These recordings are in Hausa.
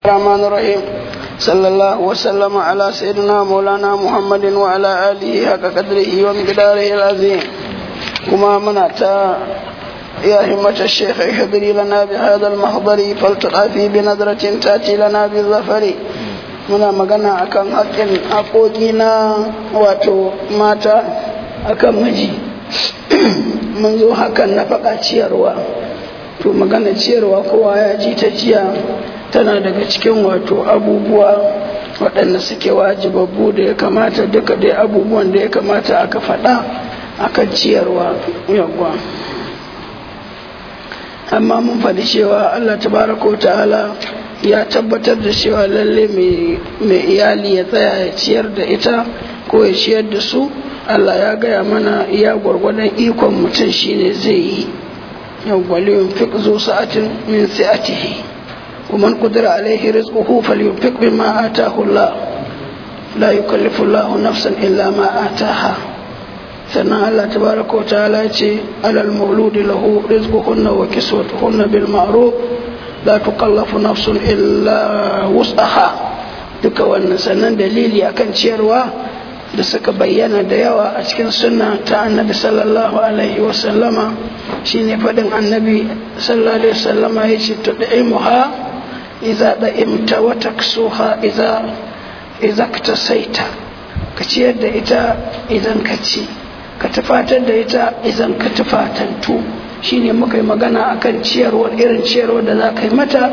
الرحمن الرحيم صلى الله وسلم على سيدنا مولانا محمد وعلى آله حق قدره ومقداره العظيم كما منعت يا همة الشيخ احضري لنا بهذا المحضر فلتقافي بنظرة تأتي لنا بالظفر muna magana akan haƙƙin haƙoƙi na wato mata akan miji mun zo hakan na faɗa ciyarwa to magana ciyarwa kowa ya ji ta jiya tana daga cikin wato abubuwa waɗanda suke wajibabbu da ya kamata duka dai abubuwan da ya kamata aka faɗa akan ciyarwa yawwa amma mun faɗi cewa allah tabaraka wa ta'ala ya tabbatar da cewa lalle mai iyali ya tsaya ya ciyar da ita ko ya ciyar da su allah ya gaya mana iya gwargwadon ikon mutum shine zai yi yawwaliyun fiq zu sa'atin min sa'atihi ومن قدر عليه رزقه فلينفق بما آتاه الله لا يكلف الله نفسا إلا ما آتاها sannan Allah tabaraka wa ta'ala ce alal mauludi lahu rizquhunna wa kiswatuhunna bil ma'ruf la tukallafu nafsun illa wus'aha duka wannan sannan dalili akan ciyarwa da suka bayyana da yawa a cikin sunna ta annabi sallallahu alaihi wa sallama shine fadin annabi sallallahu alaihi wa sallama yace tud'imuha idza da'imta wa taksuha idza idza ktasaita ka ciyar da ita idan ka ci ka tufatar da ita idan ka tufatantu shine muka yi magana akan ciyarwar irin ciyarwar da za ka yi mata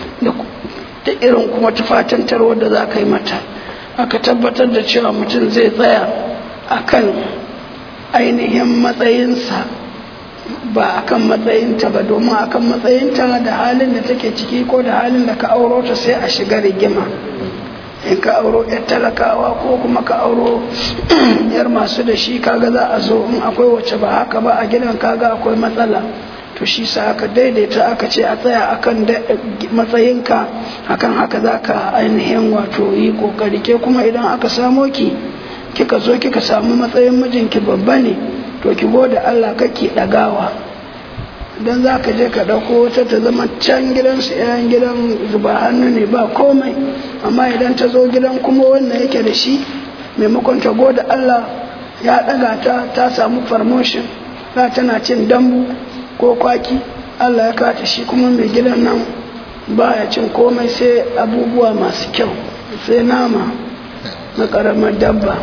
da irin kuma tufatantarwar da za ka yi mata aka tabbatar da cewa mutum zai tsaya akan ainihin matsayinsa ba akan matsayinta ba domin akan matsayinta da halin da take ciki ko da halin da ka auro ta sai a shiga rigima in ka auro yar talakawa ko kuma ka auro yar masu da shi kaga za a zo in akwai wacce ba haka ba a gidan kaga akwai matsala to shi sa aka daidaita aka ce a tsaya akan matsayinka akan haka za ka ainihin wato yi kokari ke kuma idan aka samo ki kika zo kika samu matsayin mijinki babba ne to ki gode Allah kake dagawa dan za ka je ka ɗauko wata ta zama can gidansu yayan gidan zuba hannu ne ba komai amma idan ta zo gidan kuma wannan yake da shi maimakon ta gode Allah ya ɗaga ta ta samu promotion za tana cin dambu ko kwaki Allah ya kata shi kuma mai gidan nan baya cin komai sai abubuwa masu kyau sai nama na ƙaramar dabba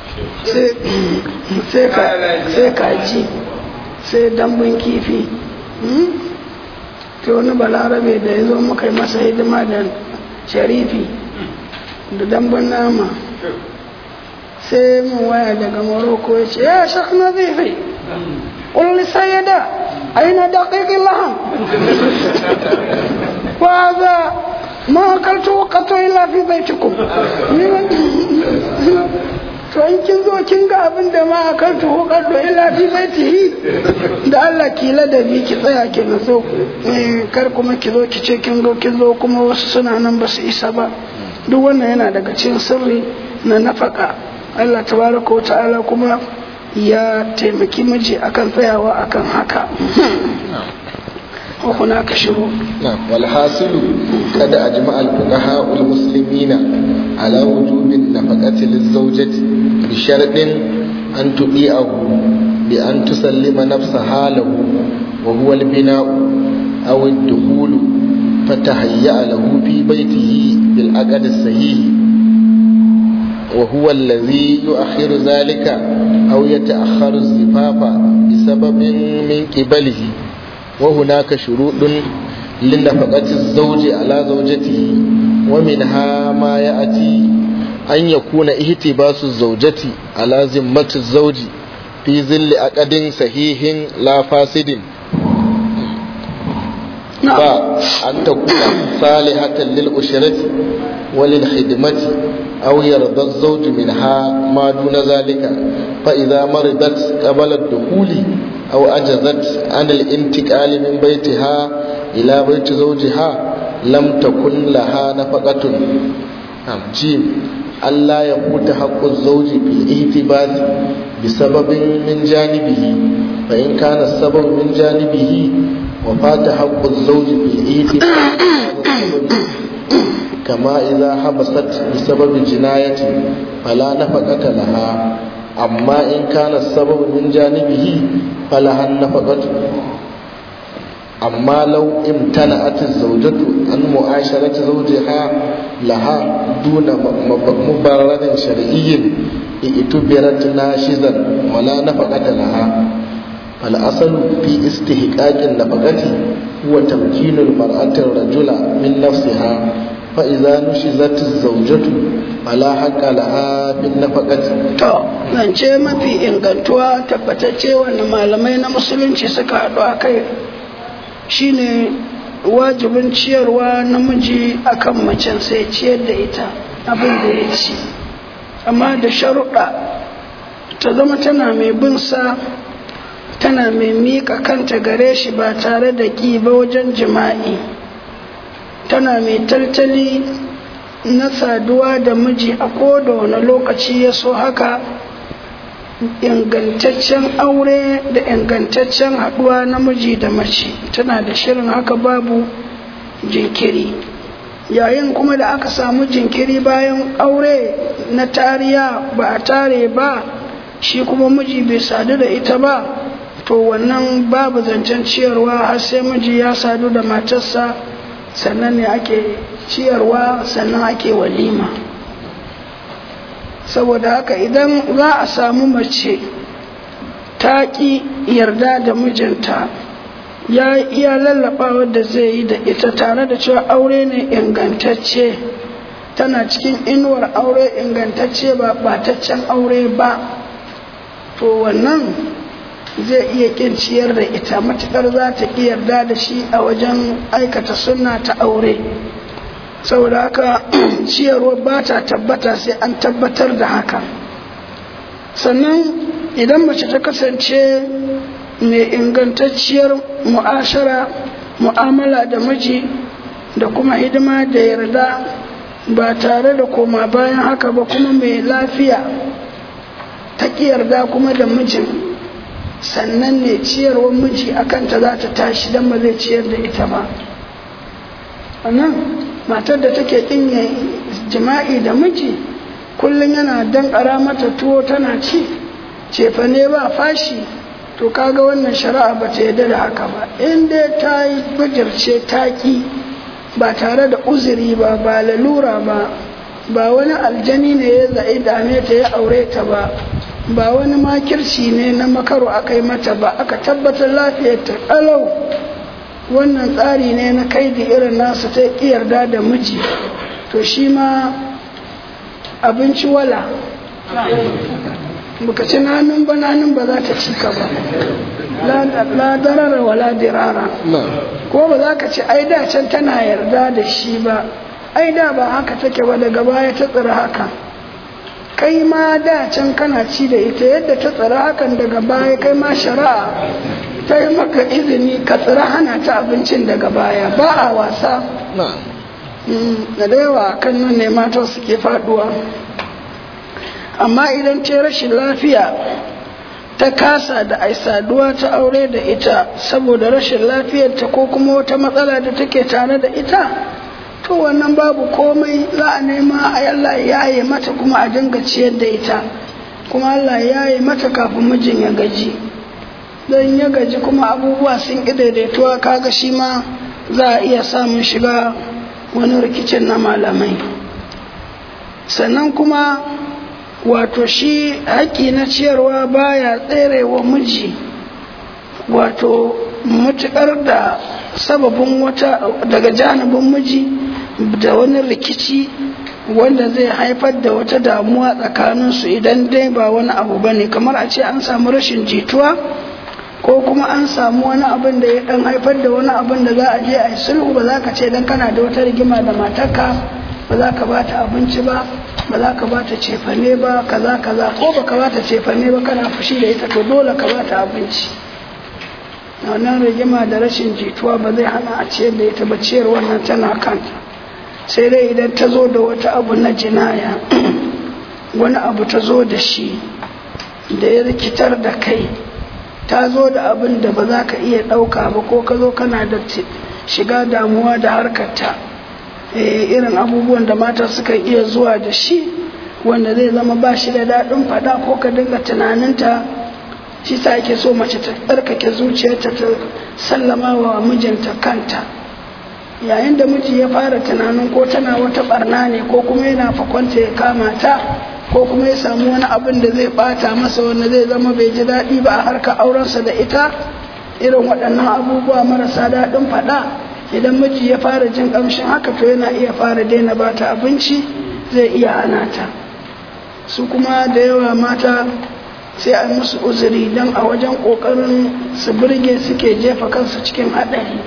sai kaji sai dambun kifi to wani balarabe da ya zo muka yi masa hidima da sharifi da dambun nama sai mun waya daga morocco ya ce ya shak na zai قل لسيدة أين دقيق اللحم وهذا ما أكلته قط إلا في بيتكم to in kin zo kin ga abin da ma akan tuho kaddo illa fi baitihi da Allah ki ladabi ki tsaya ki nazo kar kuma ki zo ki ce kin zo kin zo kuma wasu suna nan ba su isa ba duk wannan yana daga cikin sirri na nafaka Allah tabaraka wa ta'ala kuma ya taimaki miji akan tsayawa akan haka وهناك شروط نعم والحاصل قد أجمع الفقهاء المسلمين على وجوب النفقة للزوجة بشرط أن تطيعه بأن تسلم نفسها له وهو البناء أو الدخول فتهيأ له في بيته بالعقد الصحيح وهو الذي يؤخر ذلك أو يتأخر الزفاف بسبب من قبله وهناك شروط لنفقة الزوج على زوجته ومنها ما يأتي أن يكون اهتباس الزوجة على ذمة الزوج في ظل عقد صحيح لا فاسد فأن تكون صالحة للأسرة وللخدمة أو يرضى الزوج منها ما دون ذلك فإذا مرضت قبل الدخول أو أجزت عن الانتقال من بيتها إلى بيت زوجها لم تكن لها نفقة جيم ألا يفوت حق الزوج بالاهتباس بسبب من جانبه فإن كان السبب من جانبه وفات حق الزوج بالاهتباس كما إذا حبست بسبب جناية فلا نفقة لها أما إن كان السبب من جانبه فلها النفقة أما لو امتنعت الزوجة عن معاشرة زوجها لها دون مبرر شرعي اعتبرت ناشزا ولا نفقة لها فالأصل في استحقاق النفقة هو تمكين المرأة الرجل من نفسها فإذا نشزت الزوجة فلا حق لها في النفقة to zance mafi ingantuwa tabbatacce wanda malamai na musulunci suka haɗu a kai shine wajibin ciyarwa namiji akan macen sai ciyar da ita abin da ya ci amma da sharuɗa ta zama tana mai bin sa tana mai miƙa kanta gare shi ba tare da ƙi ba wajen jima'i tana mai taltali na saduwa da miji a koda wani lokaci ya so haka ingantaccen aure da ingantaccen haɗuwa namiji da mace tana da shirin haka babu jinkiri yayin kuma da aka samu jinkiri bayan aure na tariya ba a tare ba shi kuma miji bai sadu da ita ba to wannan babu zancen ciyarwa har sai miji ya sadu da matarsa sannan ne ake ciyarwa sannan ake walima saboda haka idan za a samu mace ta ƙi yarda da mijinta ya iya lallaba wadda zai yi da ita tare da cewa aure ne ingantacce tana cikin inuwar aure ingantacce ba ɓataccen aure ba to wannan zai iya ƙin ciyar da ita matuƙar za ta ƙi yarda da shi a wajen aikata sunna ta aure saboda haka ciyarwa ba ta tabbata sai an tabbatar da haka sannan idan mace ta kasance mai ingantacciyar mu'ashara mu'amala da miji da kuma hidima da yarda ba tare da koma bayan haka ba kuma mai lafiya ta ƙi yarda kuma da mijin sannan ne ciyarwar miji a kanta za ta tashi don ba zai ciyar da ita ba nan matar da take ɗinye jima'i da miji kullum yana dankara mata tuwo tana ci cefa ne ba fashi to kaga wannan shari'a ba ta yarda da haka ba in dai ta yi bijirce ta ki ba tare da uzuri ba ba lalura ba ba wani aljani ne ya za'i dame ta ya aure ta ba ba wani makirci ne na makaro aka yi mata ba aka tabbatar lafiyar ta kalau wannan tsari ne na kai da irin nasu ta yarda da miji to shi ma abinci wala baka ci nanin ba nanin ba za ta ci ka ba la darara wala dirara ko ba za ka ci ai da can tana yarda da shi ba ai da ba haka take ba daga baya ta tsira haka kai ma da can kana ci da ita yadda ta tsira hakan daga baya kai ma shari'a ta yi maka izini ka tsira hana ta abincin daga baya ba a wasa da da yawa kan nan ne mata suke faduwa amma idan ce rashin lafiya ta kasa da ai saduwa ta aure da ita saboda rashin lafiyarta ko kuma wata matsala da take tare da ita to wannan babu komai za a nema a Allah ya yi mata kuma a dinga ciyar da ita kuma Allah ya yi mata kafin mijin ya gaji don ya gaji kuma abubuwa sun ƙi daidaituwa kaga shi ma za a iya samun shiga wani rikicin na malamai sannan kuma wato shi haƙƙi na ciyarwa baya tserewa miji wato matuƙar da sababin wata daga janibin miji da wani rikici wanda zai haifar da wata damuwa tsakaninsu idan dai ba wani abu ba ne kamar a ce an samu rashin jituwa ko kuma an samu wani abin da ya dan haifar da wani abin da za a je a yi sulhu ba za ka ce dan kana da wata rigima da matarka ba za ka ba ta abinci ba ba za ka ba ta cefane ba kaza kaza ko ba ka ba ta cefane ba kana fushi da ita to dole ka ba ta abinci wannan rigima da rashin jituwa ba zai hana a ciyar da ita ba ciyar wannan tana kanta sai dai idan ta zo da wata abu na jinaya wani abu ta zo da shi da ya rikitar da kai ta zo da abin da ba za ka iya ɗauka ba ko ka zo kana da shiga damuwa da harkarta irin abubuwan da mata suka iya zuwa da shi wanda zai zama ba shi da daɗin faɗa ko ka dinga tunaninta shi sa ake so mace ta tsarkake zuciyarta ta sallama wa mijinta kanta yayin da miji ya fara tunanin ko tana wata barna ne ko kuma yana fakwanta ya kama ta ko kuma ya samu wani abin da zai bata masa wanda zai zama bai ji daɗi ba a harkar aurensa da ita irin waɗannan abubuwa marasa daɗin faɗa idan miji ya fara jin ƙamshin haka to yana iya fara daina ba ta abinci zai iya hana ta su kuma da yawa mata sai a musu uzuri don a wajen ƙoƙarin su birge suke jefa kansu cikin haɗari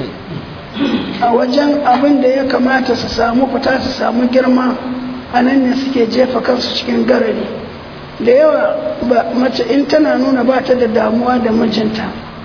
a wajen abin da ya kamata su samu fita su samu girma a nan ne suke jefa kansu cikin garari da yawa mace in tana nuna ba ta da damuwa da mijinta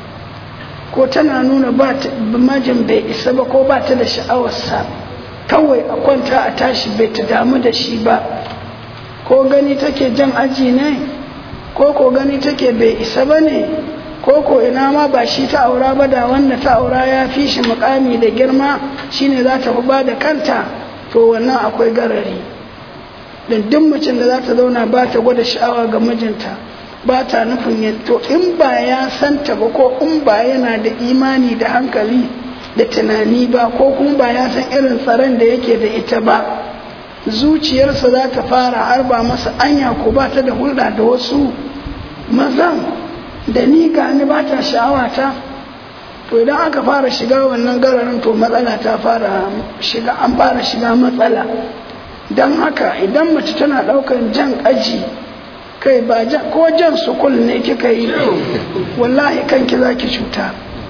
ko tana nuna ba majin bai isa ba ko ba ta da sha'awarsa kawai a kwanta a tashi bai ta damu da shi ba ko gani take jan aji ne ko ko gani take bai isa ba ne ko ko ina ma ba shi ta aura ba da wanda ta aura ya fi shi mukami da girma shine za ta ba da kanta to wannan akwai garari duk macin da za ta zauna ba ta gwada sha'awa ga mijinta ba ta nufin ya to in ba ya santa ba ko in ba yana da imani da hankali da tunani ba ko kuma ba ya san irin tsaron da yake da ita ba zuciyarsa za ta fara harba masa anya ko ba ta da hulɗa da wasu mazan da ni ga ni ba ta sha'awata to idan aka fara shiga wannan gararin to matsala ta fara shiga an fara shiga matsala don haka idan mace tana ɗaukar jan aji kai ba ko jan sukul ne kika yi wallahi kanki za ki cuta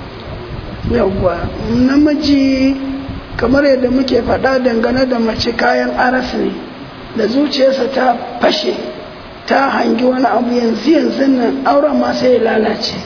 yawwa namiji kamar yadda muke faɗa dangane da mace kayan aras ne da zuciyarsa ta fashe ta hangi wani abu yanzu yanzu nan auren ma sai ya lalace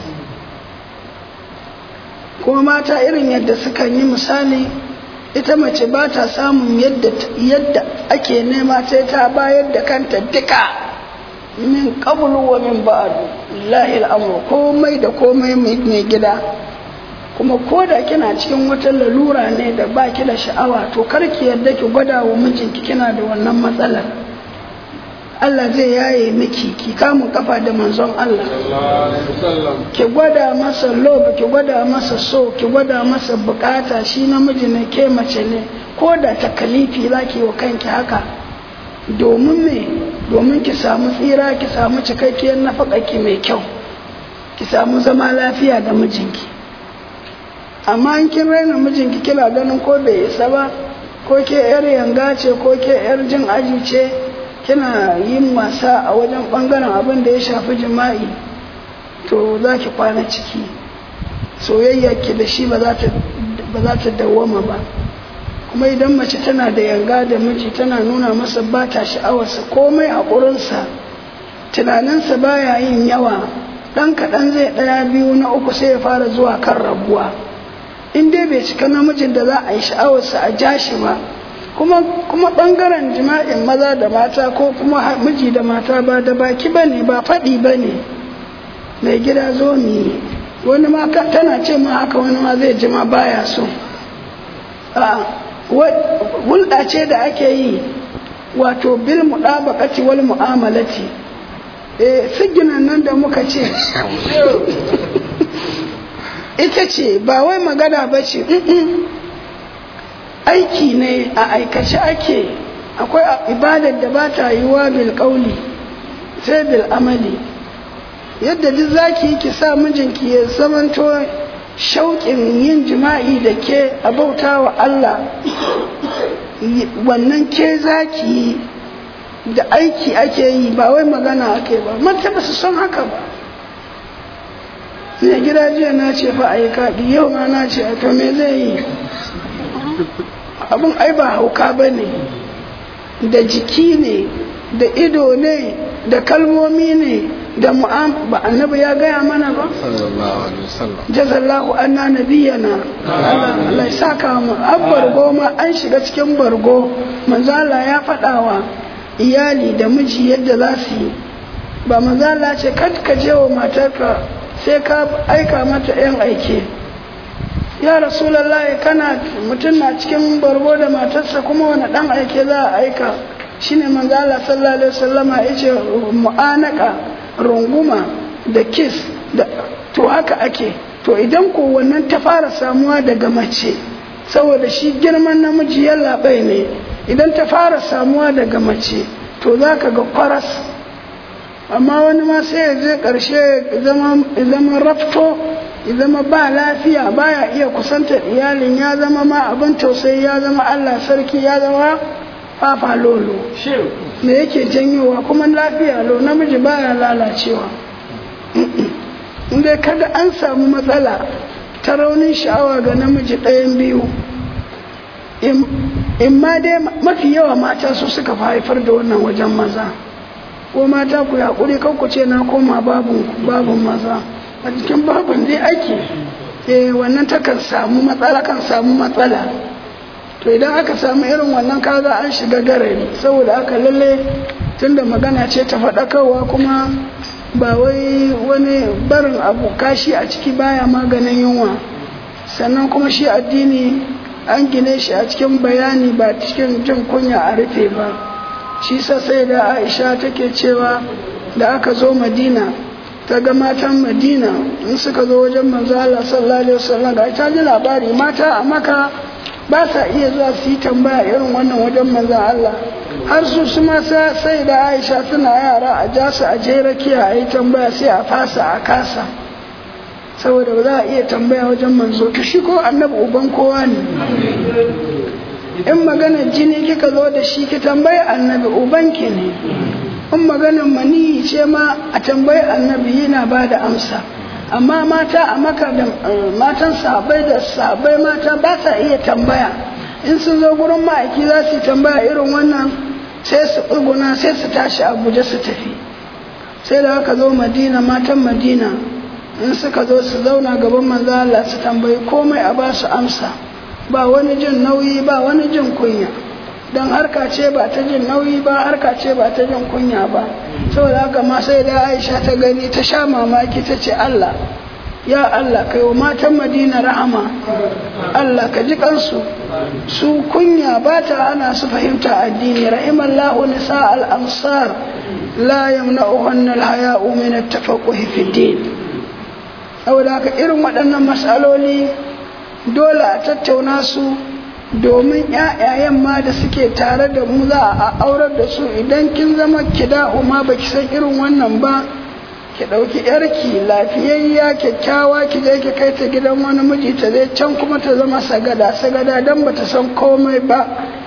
kuma mata irin yadda suka yi misali ita mace ba ta samun yadda ake nema sai ta bayar da kanta duka min qablu wa min ba'du lillahi al'amru komai da komai mai gida kuma ko da kina cikin wata lalura ne da baki da sha'awa to kar ki yarda ki gwada wa mijinki kina da wannan matsalar Allah zai yaye miki ki kamun kafa da manzon Allah ki gwada masa lob ki gwada masa so ki gwada masa bukata shi namiji ne ke mace ne ko da takalifi zaki wa kanki haka domin me domin ki samu tsira ki samu cikakkiyar nafakaki mai kyau ki samu zama lafiya da mijinki amma in kin raina mijinki kina ganin ko bai isa ba ko ke yar yanga ce ko ke yar jin aji ce kina yin wasa a wajen bangaren abin da ya shafi jima'i to za ki kwana ciki soyayya ki da shi ba za ta dawwama ba kuma idan mace tana da yanga da miji tana nuna masa ba ta sha'awarsa komai haƙurinsa tunaninsa baya yin yawa ɗan kaɗan zai ɗaya biyu na uku sai ya fara zuwa kan rabuwa in dai bai cika namijin da za a yi sha'awarsa a ja shi ba kuma kuma ɓangaren jima'in maza da mata ko kuma miji da mata ba da baki ba ne ba faɗi ba ne mai gida zo mi wani ma tana ce ma haka wani ma zai jima baya so hulɗa ce da ake yi wato bil muɗabaƙati wal mu'amalati eh siginan nan da muka ce ita ce ba wai magana ba ce aiki ne a aikace ake akwai ibadar da ba ta yiwa bil ƙauli sai bil amali yadda duk zaki yi ki sa mijinki ya zamanto shauƙin yin jima'i da ke a bauta wa Allah wannan ke zaki yi da aiki ake yi ba wai magana ake ba mata ba su son haka ba ne gida jiya na ce fa a yi kaɗi yau ma na ce a to me zai yi abin ai ba hauka ba ne da jiki ne da ido ne da kalmomi ne da mu'am ba annabi ya gaya mana ba jazallahu anna nabiyana Allah ya saka mu an bargo ma an shiga cikin bargo manzo Allah ya faɗawa iyali da miji yadda za su yi ba manzo Allah ce kad ka je wa matarka sai ka aika mata yan aike ya rasulallah kana mutum na cikin bargo da matarsa kuma wani dan aike za a aika shine manzo Allah sallallahu alaihi wasallama yace mu'anaka runguma da kiss da to haka ake to idan ko wannan ta fara samuwa daga mace saboda shi girman namiji ya labai ne idan ta fara samuwa daga mace to za ka ga kwaras amma wani ma sai ya je ƙarshe zama rafto ya zama ba lafiya baya iya kusantar iyalin ya zama ma abin tausayi ya zama allah sarki ya zama fafa lolo me yake janyowa kuma lafiya lo namiji baya lalacewa inda kada an samu matsala ta raunin sha'awa ga namiji ɗayan biyu in ma dai mafi yawa mata su suka haifar da wannan wajen maza ko mata ku yaƙuri kan ku ce na koma babun maza a cikin babun dai ake eh wannan takan samu matsala kan samu matsala to idan aka samu irin wannan kaga an shiga garari saboda aka lalle tunda magana ce ta faɗakarwa kuma ba wai wani barin abu kashi a ciki baya maganin yunwa sannan kuma shi addini an gine shi a cikin bayani ba cikin jin kunya a rufe ba shi sai da aisha take cewa da aka zo madina ta ga matan madina in suka zo wajen manzo Allah sallallahu alaihi wasallam ga ta ji labari mata a maka ba sa iya zuwa su yi tambaya irin wannan wajen manzo Allah har su su ma sai da aisha suna yara a ja su a je rakiya a yi tambaya sai a fasa a kasa saboda ba za a iya tambaya wajen manzo to shi ko annabi uban kowa ne in maganar jini kika zo da shi ki tambayi annabi uban ki ne in maganar maniyi ce ma a tambayi annabi yana ba da amsa amma mata a maka da matan sabai da sabai mata ba sa iya tambaya in sun zo gurin ma'aiki za su tambaya irin wannan sai su tsuguna sai su tashi abuja su tafi sai da aka zo madina matan madina in suka zo su zauna gaban manzo Allah su tambayi komai a ba su amsa ba wani jin nauyi ba wani jin kunya don harka ce ba ta jin nauyi ba harka ce ba ta jin kunya ba saboda haka ma sai da Aisha ta gani ta sha mamaki ta ce Allah ya Allah kai wa matan Madina rahama Allah ka ji kansu su kunya ba ta ana su fahimta addini rahimallahu nisa al-ansar la yamna'uhunna al-haya'u min at-tafaqquh fi din saboda haka irin waɗannan matsaloli dole a tattauna su domin ‘ya'yayen ma da suke tare da mu za a aurar da su idan kin zama kida'u ma baki san irin wannan ba ki ɗauki ‘yarki lafiyayya kyakkyawa ki je ki kai ta gidan wani miji ta zai can kuma ta zama sagada sagada don ba ta san komai ba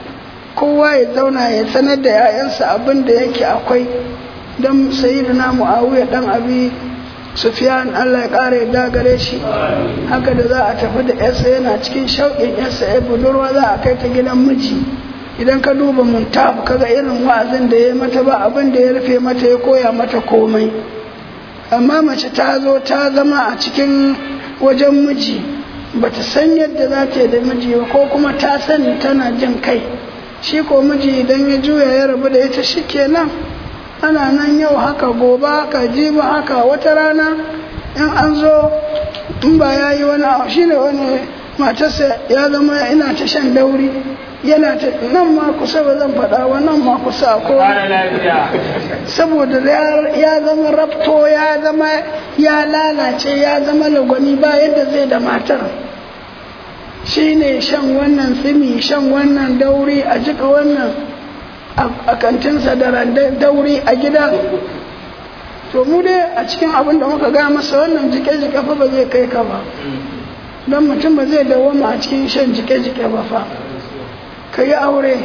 kowa ya zauna ya sanar da ‘ya'yansa abin da yake akwai don sayidina mu'awiya dan abi Sufiyan Allah ya ƙara ya gare shi haka da za a tafi da yarsa yana cikin shauƙin yarsa ya budurwa za a kai ta gidan miji idan ka duba muntafu kaga irin wa'azin da ya mata ba abin da ya rufe mata ya koya mata komai amma mace ta zo ta zama a cikin wajen miji bata san yadda za ta yi da miji ba ko kuma ta sani tana jin kai shi ko miji idan ya juya ya rabu da ita shikenan ana nan yau haka gobe haka jibi haka wata rana in an zo in ba ya yi wani abu shine wani matarsa ya zama ina ta shan dauri yana ta nan ma kusa ba zan faɗa wa nan ma kusa ko saboda ya zama rafto ya zama ya lalace ya zama lagwani ba yadda zai da matar shine shan wannan tsimi shan wannan dauri a jika wannan a kantinsa da dauri a gida to mu dai a cikin abin da muka ga masa wannan jike-jike fa ba zai kai ka ba don mutum ba zai dawoma a cikin shan jike-jike ba fa ka yi aure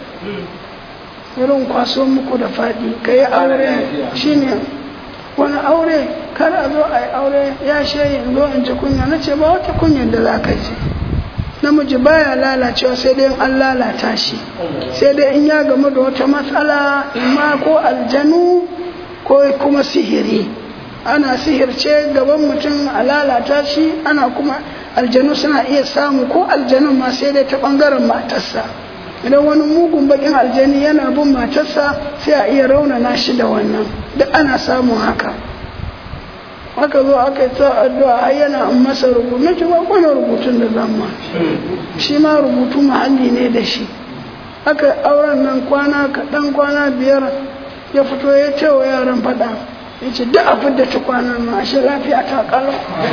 irin kwaso muku da faɗi ka yi aure shine wani aure kar a zo a yi aure ya shayi zo in ji kunya na ce ba wata kunyar da za ka ji namiji baya lalacewa sai dai an lalata shi sai dai in ya gamu da wata matsala ma ko aljanu ko kuma sihiri ana sihirce gaban mutum a lalata shi ana kuma aljanu suna iya samu ko aljanun ma sai dai ta bangaren matarsa idan wani mugun bakin aljani yana bin matarsa sai a iya raunana shi da wannan duk ana samun haka aka zo aka yi ta addu'a har yana in masa rubutu na ce ba kwana rubutun da zama shi ma rubutu mahalli ne da shi aka auren nan kwana kaɗan kwana biyar ya fito ya ce wa yaran faɗa ya ce duk abin da ta kwanan nan ashe lafiya ta ƙalo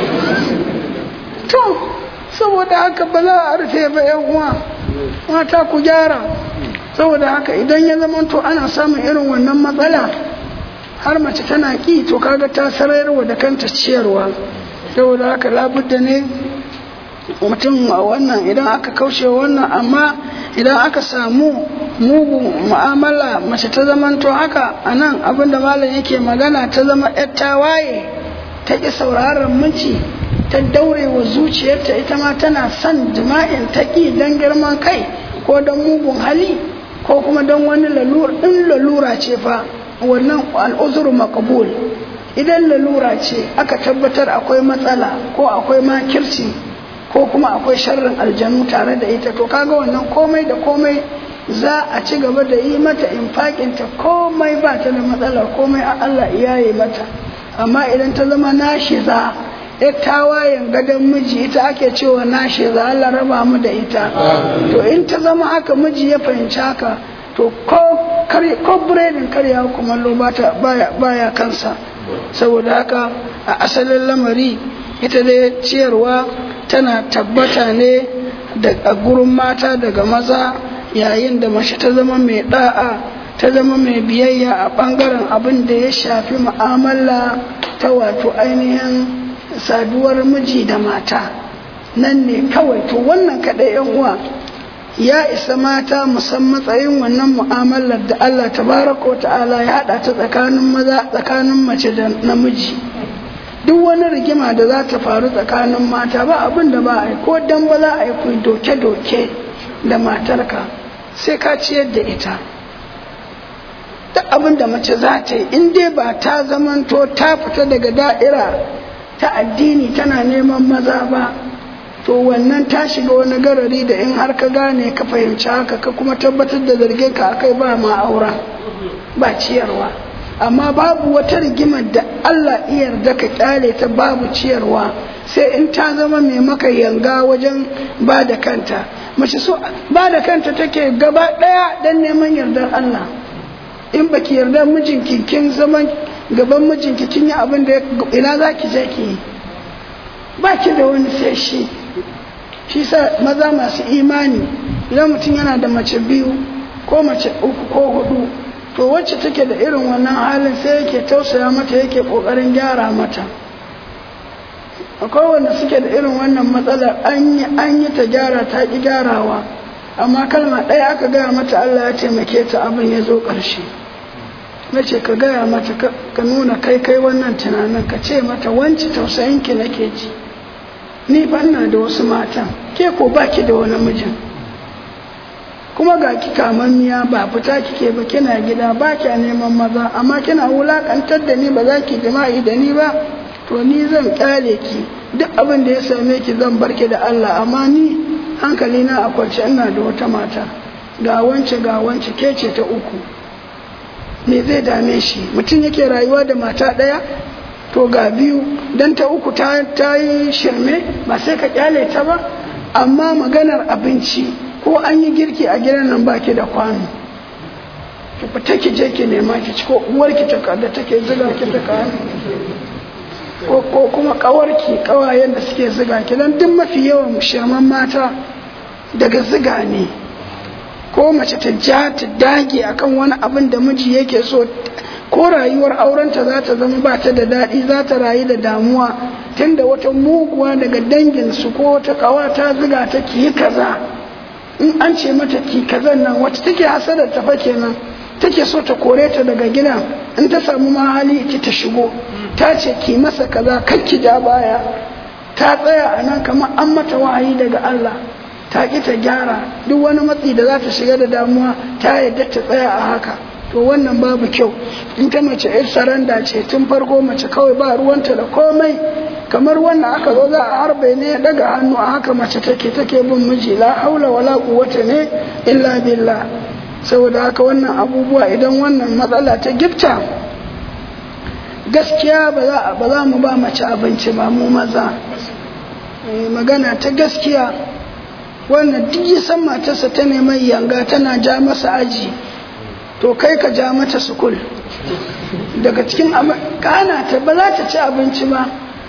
to saboda haka ba za a rufe ba yan uwa mata ku gyara saboda haka idan ya zama to ana samun irin wannan matsala har mace tana ki to kaga ta sarayarwa da kanta ciyarwa saboda haka labudda ne mutum a wannan idan aka kaushe wannan amma idan aka samu mugun mu'amala mace ta zamanto haka a nan abinda malam yake magana ta zama yar tawaye ta ƙi sauraron miji ta daure wa zuciyarta ita ma tana son jima'in ta ƙi don girman kai ko don mugun hali ko kuma don wani lalura in lalura ce fa wannan al'uzuru makabul idan lalura ce aka tabbatar akwai matsala ko akwai makirci ko kuma akwai sharrin aljanu tare da ita to kaga wannan komai da komai za a ci gaba da yi mata infakinta komai ba ta da matsala komai a Allah iyaye mata amma idan ta zama nashiza ya tawayen gadon miji ita ake cewa nashiza Allah raba mu da ita to in ta zama haka miji ya fahimci haka to ko ko biredin karya kumallo baya baya kansa saboda haka a asalin lamari ita dai ciyarwa tana tabbata ne da gurin mata daga maza yayin da mace ta zama mai da'a ta zama mai biyayya a bangaren abin da ya shafi mu'amala ta wato ainihin saduwar miji da mata nan ne kawai to wannan kaɗai yan uwa ya isa mata musan matsayin wannan mu'amalar da Allah tabaraka wa ta'ala ya haɗa ta tsakanin maza tsakanin mace da namiji duk wani rigima da za ta faru tsakanin mata ba abin da ba a yi ko dan ba za a yi kuyi doke-doke da matarka sai ka ciyar da ita duk abin da mace za ta yi in dai ba ta zamanto ta fita daga da'ira ta addini tana neman maza ba to wannan ta shiga wani garari da in har ka gane ka fahimci haka ka kuma tabbatar da zargin ka akai ba ma aura ba ciyarwa amma babu wata rigimar da Allah iya yarda ka kyale ta babu ciyarwa sai in ta zama mai maka yanga wajen ba da kanta mace so ba da kanta take gaba daya dan neman yardar Allah in baki yarda mijinki kin zaman gaban mijinki kin yi abin da ina zaki je ki ba ki da wani sai shi shi sa maza masu imani idan mutum yana da mace biyu ko mace uku ko hudu to wacce take da irin wannan halin sai yake tausaya mata yake kokarin gyara mata akwai wanda suke da irin wannan matsalar an yi ta gyara ta ki gyarawa amma kalma ɗaya aka gaya mata Allah ya taimake ta abin ya zo ƙarshe na ce ka gaya mata ka nuna kai kai wannan tunanin ka ce mata wanci tausayinki nake ji ni fa ina da wasu matan ke ko baki da wani mijin kuma ga ki kamammiya ba fita kike ba kina gida ba kya neman maza amma kina wulakantar da ni ba za ki jima'i da ni ba to ni zan kyale ki duk abin da ya same ki zan barki da Allah amma ni hankali na a kwance ina da wata mata ga wance ga wance ke ce ta uku me zai dame shi mutum yake rayuwa da mata ɗaya to ga biyu dan ta uku ta yi shirme ba sai ka kyale ta ba amma maganar abinci ko an yi girki a gidan nan baki da kwano ki fita ki je ki nema ki ci ko uwarki ta da take zuga ki ta kawo ko ko kuma kawarki kawayen da suke zuga ki dan duk mafi yawan shirman mata daga zuga ne ko mace ta ja ta dage akan wani abin da miji yake so ko rayuwar aurenta za ta zama ba ta da daɗi za ta rayu da damuwa tunda wata muguwa daga danginsu ko wata kawa ta ziga ta ki yi kaza in an ce mata ki kazan nan wacce take hasadar ta fa kenan take so ta kore ta daga gidan in ta samu mahali ki ta shigo ta ce ki masa kaza kar ki ja baya ta tsaya a nan kamar an mata wahayi daga Allah ta ki ta gyara duk wani matsi da za ta shiga da damuwa ta yadda ta tsaya a haka to wannan babu kyau in ta mace yar saranda ce tun farko mace kawai ba ruwanta da komai kamar wannan aka zo za a harbe ne ya daga hannu a haka mace take take bin miji la haula wala quwwata ne illa billah saboda haka wannan abubuwa idan wannan matsala ta gifta gaskiya ba za mu ba mace abinci ba mu maza magana ta gaskiya wannan duk ya san matarsa ta neman yanga tana ja masa aji to kai ka ja mata sukul daga cikin kana ta ba za ta ci abinci ba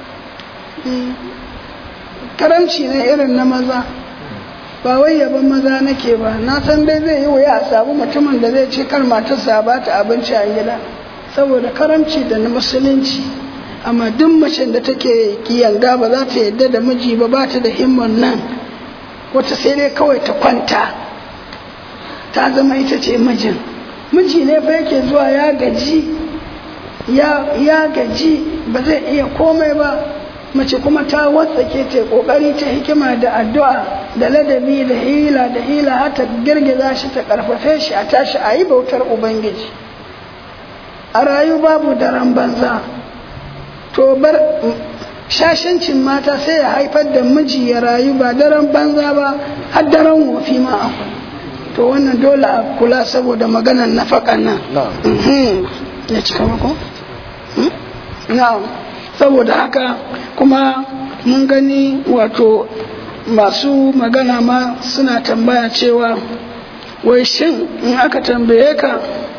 karamci ne irin na maza ba wai yaban maza nake ba na san dai zai yi wuya a samu mutumin da zai ce kar matarsa ba ta abinci a gida saboda karamci da na musulunci amma duk macen da take kiyanga ba za ta yadda da miji ba ba ta da himman nan wata sai dai kawai ta kwanta ta zama ita ce mijin miji ne fa yake zuwa ya gaji ya gaji ba zai iya komai ba mace kuma ta watsake ta kokari ta hikima da addu'a da ladabi da hila da hila har ta girgiza shi ta karfafe shi a tashi a yi bautar ubangiji a rayu babu daren banza to bar shashancin mata sai ya haifar da miji ya rayu ba daren banza ba har daren wofi ma akwai to wannan dole a kula saboda maganar nafakan nan ya cika mako? na'am saboda haka kuma mun gani wato masu magana ma suna tambaya cewa wai shin in aka tambaye ka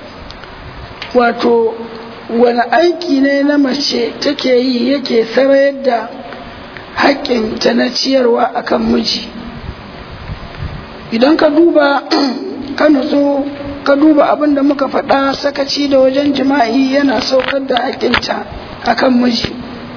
wato wani aiki ne na mace take yi yake sarayar da haƙƙinta na ciyarwa akan miji idan ka duba ka nutsu ka duba abin da muka faɗa sakaci da wajen jima'i yana saukar da haƙƙinta akan miji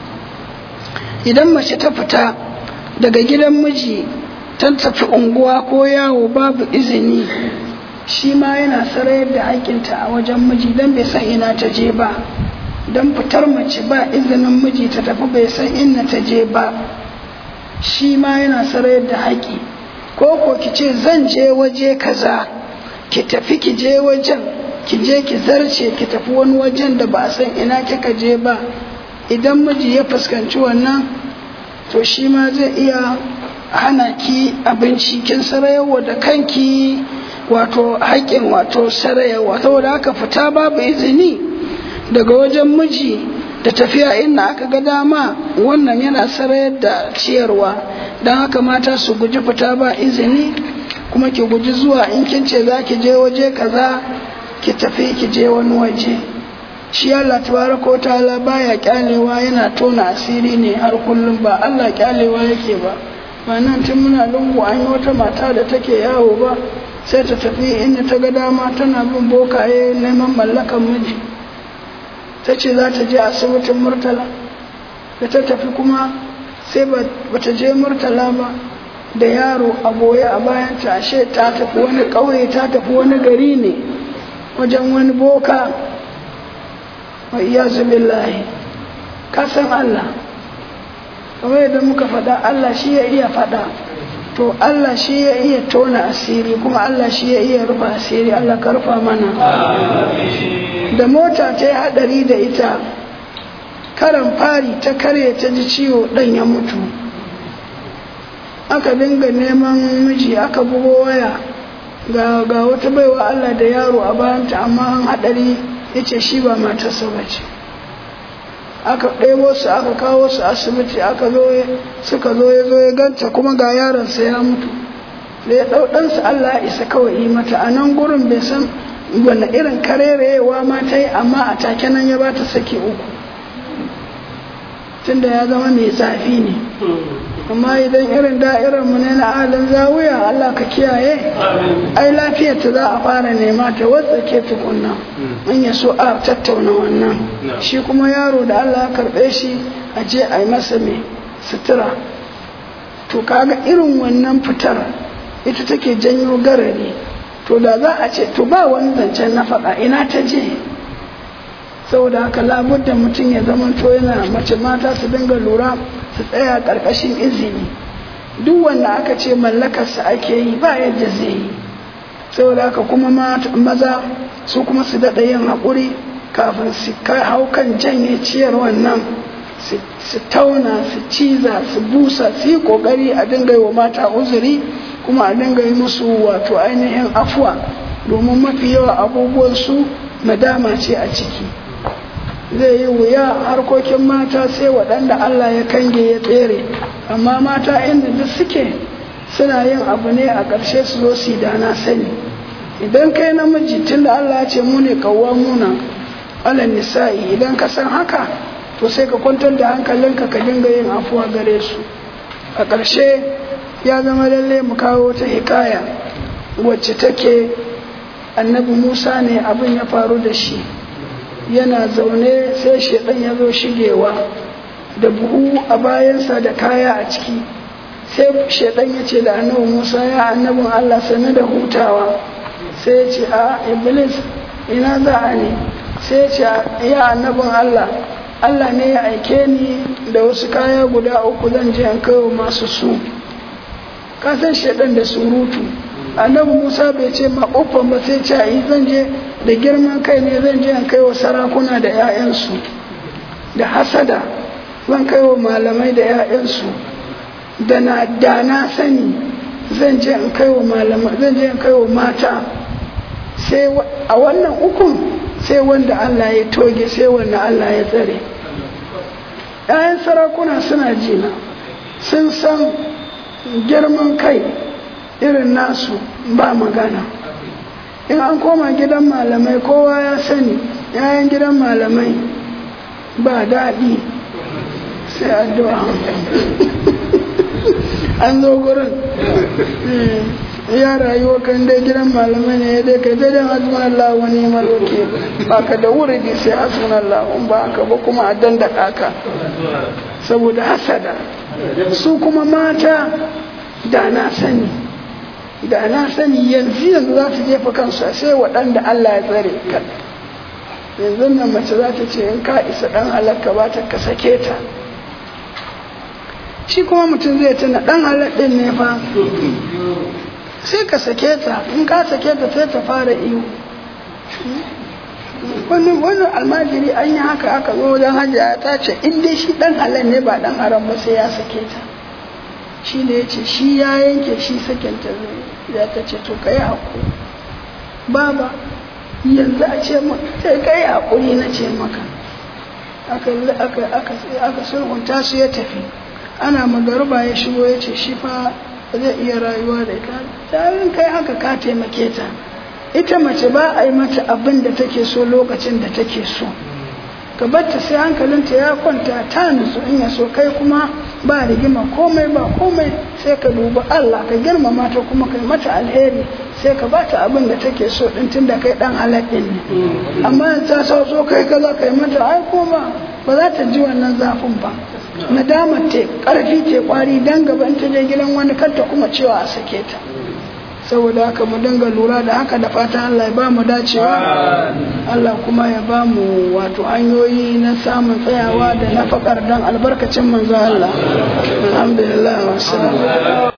idan mace ta fita daga gidan miji ta tafi unguwa ko yawo babu izini shi ma yana sarayar da haƙƙinta a wajen miji don bai san ina ta je ba don fitar mace ba izinin miji ta tafi bai san inna ta je ba shi ma yana sarayar da haƙƙi ko ko ki ce zan je waje kaza ki tafi ki je wajen ki je ki zarce ki tafi wani wajen da ba a san ina kika je ba idan miji ya fuskanci wannan to shi ma zai iya hana ki abinci kin sarayawa da kanki wato haƙƙin wato sarayawa saboda haka fita babu izini daga wajen miji da tafiya inda aka ga dama wannan yana sarayar da ciyarwa don haka mata su guji fita ba izini kuma ki guji zuwa in kin ce za ki je waje kaza ki tafi ki je wani waje shi Allah tabaraka ta'ala baya kyalewa yana tona asiri ne har kullum ba Allah kyalewa yake ba ba nan tun muna lungu an yi wata mata da take yawo ba sai ta tafi inda ta ga dama tana bin bokaye neman mallakan miji ta ce za ta je asibitin murtala da ta tafi kuma sai ba ta je murtala ba da yaro a goye a bayan ta ashe ta tafi wani ƙauye ta tafi wani gari ne wajen wani boka wa iyazu billahi ka san Allah kamar yadda muka faɗa Allah shi ya iya faɗa to Allah shi ya iya tona asiri kuma Allah shi ya iya rufa asiri Allah ka rufa mana da mota ta yi haɗari da ita karan fari ta karye ta ji ciwo ɗan ya mutu aka dinga neman miji aka bugo waya ga, ga wata baiwa Allah da yaro a bayanta amma an haɗari ya ce shi ba matarsa ba ce aka ɗebo su aka kawo su asibiti aka zo suka zo ya zo ya ganta kuma ga yaronsa ya mutu da ya ɗau ɗansa Allah ya isa kawai yi mata a nan gurin bai san wani irin karerewa ma ta yi amma a take nan ya ba ta saki uku tunda ya zama mai zafi ne amma idan irin da'irar mu ne na alin zawiya Allah ka kiyaye ai lafiyar ta za a fara nema ta wadda ke tukunna in ya so a tattauna wannan shi kuma yaro da Allah ya karɓe shi a je a yi masa mai sutura to kaga irin wannan fitar ita take janyo garari to da za a ce to ba wani zancen na faɗa ina ta je saboda haka labudda mutum ya zama to yana mace mata su dinga lura su tsaya ƙarƙashin izini duk wanda aka ce mallakarsa ake yi ba yadda zai yi saboda haka kuma maza su kuma su daɗa yin haƙuri kafin su hau kan janye ciyar wannan su tauna su ciza su busa su yi ƙoƙari a dinga yi wa mata uzuri kuma a dinga yi musu wato ainihin afuwa domin mafi yawa abubuwan su nadama ce a ciki zai yi wuya harkokin mata sai waɗanda Allah ya kange ya tsere amma mata inda duk suke suna yin abu ne a ƙarshe su zo su da na sani idan kai namiji tun da Allah ya ce mu ne muna ala nisa'i idan ka san haka to sai ka kwantar da hankalinka ka dinga yin afuwa gare su a ƙarshe ya zama lalle mu kawo ta hikaya wacce take annabi musa ne abin ya faru da shi yana zaune sai shaidan ya zo shigewa da buhu a bayansa da kaya a ciki sai shaidan ya ce da annabi musa ya annabin allah sani da hutawa sai ya ce a iblis ina za a ne sai ya ce ya annabin allah allah ne ya aike ni da wasu kaya guda uku zan je in kai wa masu su kasan shaidan da surutu annabi musa bai ce ma uffan ba sai ce yi zan je da girman kai ne zan je in kai wa sarakuna da 'ya'yansu da hasada zan kai wa malamai da 'ya'yansu da na da na sani zan je in kai wa malamai zan je in kai wa mata sai a wannan ukun sai wanda Allah ya toge sai wanda Allah ya tsare 'ya'yan sarakuna suna jina sun san girman kai irin nasu ba magana in an koma gidan malamai kowa ya sani yayan gidan malamai ba daɗi sai addu'a an zo gurin ya rayuwa kan dai gidan malamai ne ya dai kai dai dan hasbun Allah wani maloke ba ka da wuri sai hasbun Allah in ba ka ba kuma a dandaka ka saboda hasada su kuma mata da na sani da na sani yanzu yanzu za su jefa kansu sai waɗanda Allah ya tsare ka yanzu nan mace za ta ce in ka isa ɗan halakka ba ta ka sake ta shi kuma mutum zai tuna ɗan halaɗin ne fa sai ka sake ta in ka sake ta sai ta fara iyo wani wani almajiri an yi haka aka zo wajen hajjaya ta ce in dai shi ɗan halal ne ba ɗan haram ba sai ya sake ta shi ne ya ce shi ya yanke shi sakinta ya ta ce to ka yi haƙuri baba yanzu a ce sai ka yi haƙuri na ce maka aka sulhunta su ya tafi ana magaruba ya shigo ya ce shi fa zai iya rayuwa da ita tarin kai haka ka taimake ta ita mace ba a yi mata abin da take so lokacin da take so ka batta sai hankalinta ya kwanta ta nutsu in ya so kai kuma ba rigima komai ba komai sai ka dubi Allah ka girmama ta kuma kai mata alheri sai ka bata abin da take so din tunda kai dan haladdin ne amma ta so so kai kaza kai mata ai koma ba za ta ji wannan zafin ba nadamar te karfi te kwari dan gaba in ta je gidan wani kanta kuma cewa a sake ta saboda haka mu dinga lura da haka da fatan Allah ya ba mu dacewa Allah kuma ya ba mu wato hanyoyi na samun tsayawa da nafakar dan albarkacin manzo Allah alhamdulillah wa